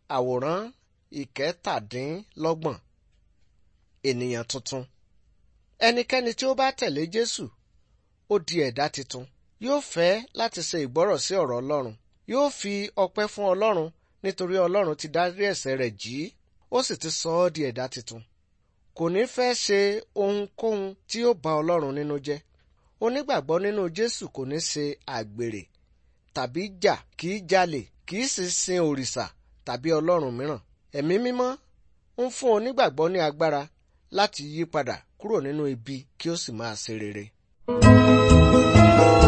àwòrán ìkẹtàdínlọ́gbọ̀n ènìyàn tuntun ẹnikẹ́ni tí ó bá tẹ̀lé Jésù ó di ẹ̀dá tuntun yóò fẹ́ láti ṣe ìgbọ́rọ̀ sí ọ̀rọ̀ Ọlọ́run yóò fi ọpẹ́ fún Ọlọ́run nítorí Ọlọ́run ti dárí ẹ̀ṣẹ̀ rẹ̀ jì í ó sì ti sọ ọ́ di ẹ̀dá tuntun kò ní fẹ́ ṣe ohunkóhun tí yóò bà Ọlọ́run nínú jẹ́ onígbàgbọ́ nínú Jésù kò ní ṣe àgbèrè tàbí jà kì í jalè kì í sì sin òrìṣà tàbí ọlọ́run mìíràn ẹ̀mí mímọ́ ń fún onígbàgbọ́ ní agbára láti yí padà kúrò nínú ibi kí ó sì máa ṣe rere.